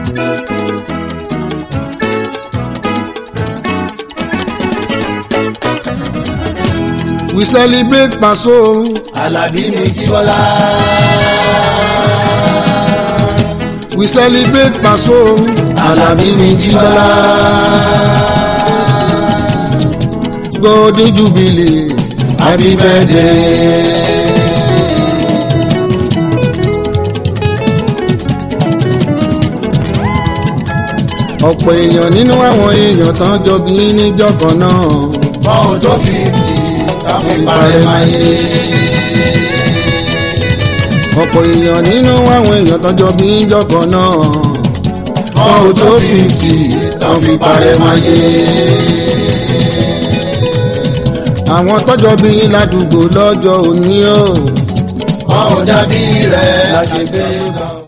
we celebrate Paso. Àlàbí mi Jíbọ́lá. we celebrate Paso. Àlàbí mi Jíbọ́lá. golden jubilee. Happy birthday. ọ̀pọ̀ èèyàn nínú àwọn èèyàn tán jọ bí níjọ́ kan náà. Bọ́ọ̀ tó fi tì ká fi parẹ́ máa yé. ọ̀pọ̀ èèyàn nínú àwọn èèyàn tán jọ bí níjọ́ kan náà. Bọ́ọ̀ tó fi tì ká fi parẹ́ máa yé. àwọn tọ́jọ́ bí ládùúgbò lọ́jọ́ òní o. Bọ́ọ̀ dàbí rẹ̀ la ṣe gbé bá.